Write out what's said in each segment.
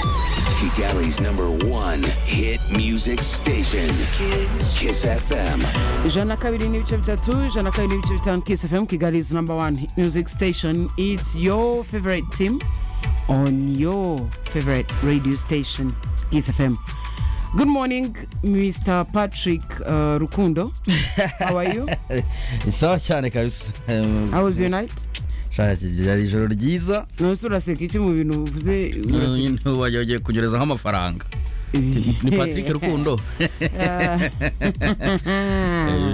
Music Alley's number one hit music station, Kiss FM. ijana na kabiri n'ibice bitatu ijana na kabiri n'ibice bitanu kiss fm kigali is number one music station it's your favorite team on your favorite radio station kiss fm good morning mr patrick uh, rukundo how are you ni sawa cyane kabisa Ehm, how was your night shaka kigira ari ijoro ryiza nonese uraseka iki mu bintu uvuze uraseka Nyine wagiye ugiye kunyurezaho amafaranga ni patrick rukundo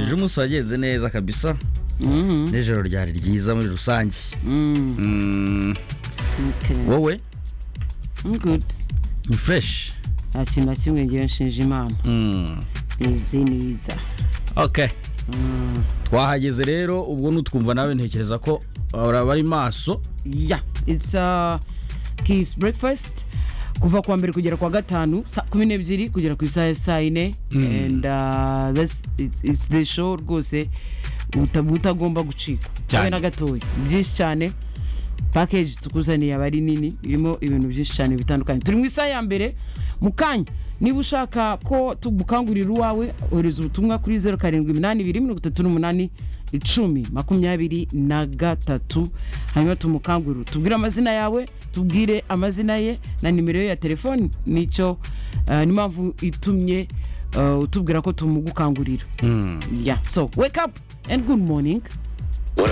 ejo umunsi wagenze neza kabisa Mhm, n'ijoro ryari ryiza muri rusange mhm, Mm, okay. wowe I'm good ni fureshi nta kintu na kimwe ngewe nshinja imana izi niza ok twahageze rero ubwo nutwumva nawe ntekereza ko uraba ari maso yeah it's uh, kiss breakfast kuva kuwa mbere kugera kuwa gatanu saa kumi n'ebyiri kugera ku isaha ya saa yine and uh, that's, it's, it's the show rwose uta- utagomba gucika Cyane. Habe na gatoya byinshi cyane package tukuzaniye aba ari nini irimo ibintu byinshi cyane bitandukanye turi mu isaha ya mbere mu kanya niba ushaka ko tugukangurira uwawe ohereza ubutumwa kuri zeru karindwi iminani ibiri mirongo itatu n'umunani icumi makumyabiri na gatatu hanyuma tumukangurire tubwire amazina yawe tubwire amazina ye na nimero ye ya telefoni nicyo eh, n'impamvu itumye eh, utubwira ko tumugukangurira yeah so wake up and good morning